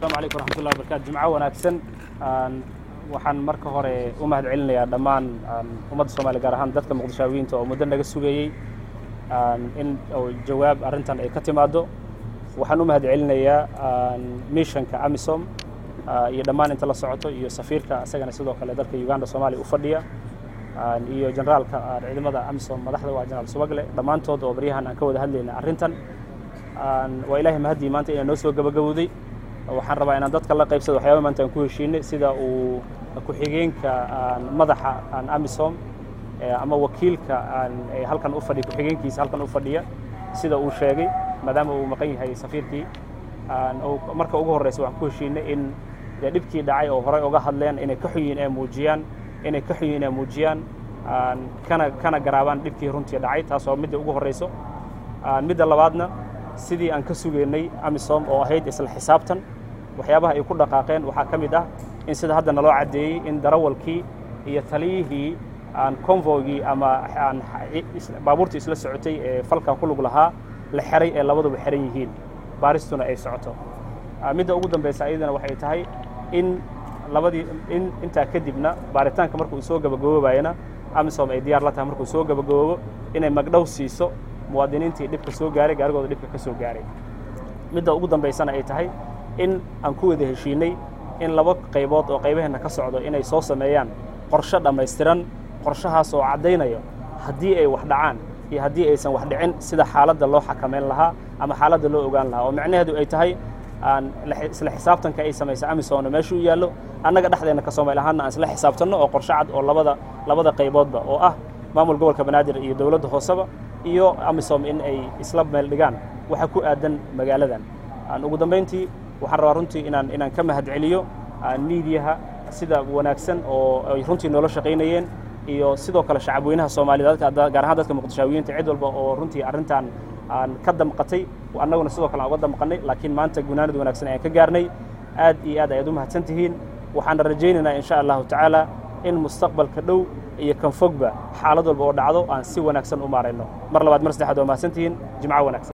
asalaamu calaykum waraxmatullahi wabarakatu jimco wanaagsan waxaan marka hore u mahad celinayaa dhammaan ummadda soomaaliya gaar ahaan dadka muqdishaawiyiinta oo muddo naga sugayey in jawaab arrintan ay ka timaaddo waxaan u mahad celinayaa mishanka amisom iyo dhammaan inta la socoto iyo safiirka isagana sidoo kale dalka uganda soomaaliya u fadhiya iyo generaalka ciidamada amisom madaxda waa generaal subagle dhammaantood oo baryahan aan ka wada hadlayna arrintan waa ilaahay mahaddii maanta inaa noo soo gabagabowday waxaan rabaa inaan dadka la qaybsado waxyaaba maanta aan ku heshiinay sida uu ku-xigeenka madaxa amisom ama wakiilka halkan u fadhiya ku-xigeenkiisa halkan u fadhiya sida uu sheegay maadaama uu maqan yahay safiirkii marka ugu horreysa waxaan ku heshiinay in dee dhibkii dhacay oo horey uga hadleen inay ka xunyiin ee muujiyaan inay ka xunyiin ee muujiyaan kana kana garaabaan dhibkii runtii dhacay taas oo midda ugu horreyso midda labaadna sidii aan ka sugaynay amisom oo ahayd isla xisaabtan waxyaabaha ay ku dhaqaaqeen waxaa ka mid ah in sida hadda naloo caddeeyey in darawalkii iyo taliyihii aan convoygii ama aan baabuurtii isla socotay ee falkan ku lug lahaa la xeray ee labaduba xeran yihiin baaristuna ay socoto midda ugu dambaysa ayadana waxay tahay in labadii in intaa kadibna baaritaanka markuu soo gabagaboobayana amisom ay diyaar la tahay markuu soo gabagaboobo inay magdhow siiso muwaadiniintii dhibka soo gaaray gaarigooda dhibka ka soo gaaray midda ugu dambaysana ay tahay in aan ku wada heshiinay in laba qaybood oo qaybaheenna ka socdo inay soo sameeyaan qorshe dhammaystiran qorshahaas oo caddaynaya haddii ay wax dhacaan iyo haddii aysan wax dhicin sida xaaladda loo xakamayn lahaa ama xaaladda loo ogaan lahaa oo micnaheedu ay tahay aan isla xisaabtanka ay samaysa amisomna meeshuu yaallo annaga dhexdeenna ka soomaali ahaanna aan isla xisaabtanno oo qorshe cad oo labada labada qayboodba oo ah maamul gobolka banaadir iyo dowladda hooseba iyo amisom in ay isla meel dhigaan waxa ku aadan magaaladan ugu dambayntii waxaan rabaa runtii inaan inaan ka mahad celiyo miidiyaha sida wanaagsan oo ay runtii noola shaqaynayeen iyo sidoo kale shacabweynaha soomaaliyed gaar ahaan dadka muqdishaawiyiinta cid walba oo runtii arrintan aan ka damqatay annaguna sidoo kale aan uga damqannay laakiin maanta gunaanad wanaagsan ayaan ka gaarnay aad iyo aad ayaad u mahadsan tihiin waxaana rajaynaynaa insha allahu tacaala in mustaqbalka dhow iyo kan fogba xaalad walba oo dhacdo aan si wanaagsan u maarayno mar labaad mar saddexaad waa mahadsantihiin jimco wanaagsan